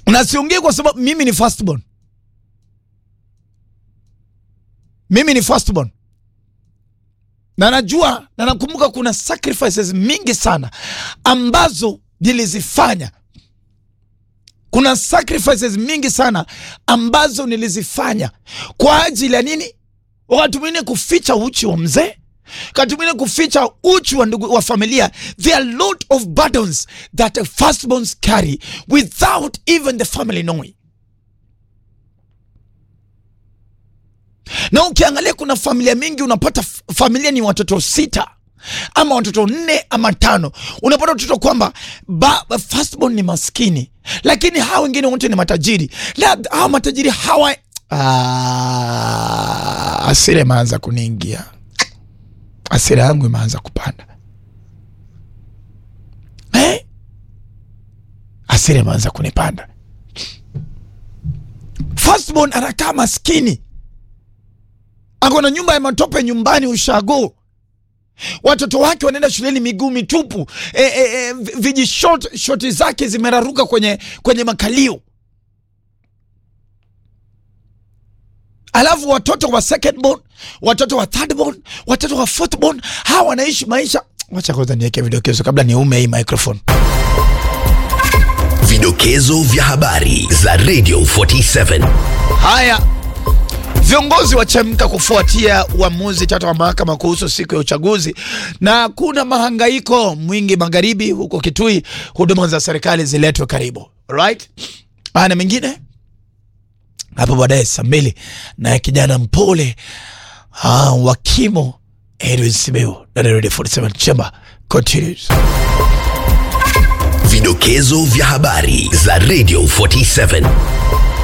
na siongei kwa sababu mimi ni firstborn, mimi ni firstborn na najua na nakumbuka kuna sacrifices mingi sana ambazo nilizifanya. Kuna sacrifices mingi sana ambazo nilizifanya kwa ajili ya nini? Wakati mwingine kuficha uchi wa mzee, wakati mwingine kuficha uchi wa ndugu wa familia. There are lot of burdens that firstborns carry without even the family knowing. na ukiangalia kuna familia mingi unapata f- familia ni watoto sita ama watoto nne ama tano unapata watoto kwamba ba- ba- firstborn ni maskini lakini hawa wengine wote ni matajiri na hawa matajiri hawa Ah, asira imeanza kuniingia asira yangu imeanza kupanda eh? asira imeanza kunipanda firstborn anakaa maskini ako na nyumba ya matope nyumbani ushago watoto wake wanaenda shuleni miguu mitupu e, e, e, viji short, shoti zake zimeraruka kwenye, kwenye makalio alafu watoto wa second born watoto wa third born watoto wa fourth born hawa wanaishi maisha wacha kwanza niweke vidokezo kabla niume hii microphone Vidokezo vya habari za Radio 47. haya Viongozi wachemka kufuatia uamuzi tata wa mahakama kuhusu siku ya uchaguzi, na kuna mahangaiko mwingi magharibi huko Kitui, huduma za serikali ziletwe karibu. Alright, haya na mengine hapo baadaye saa mbili, naye kijana mpole ah, wa kimo Edwin Sibeu na Radio 47 Chamber continues. Vidokezo vya habari za Radio 47.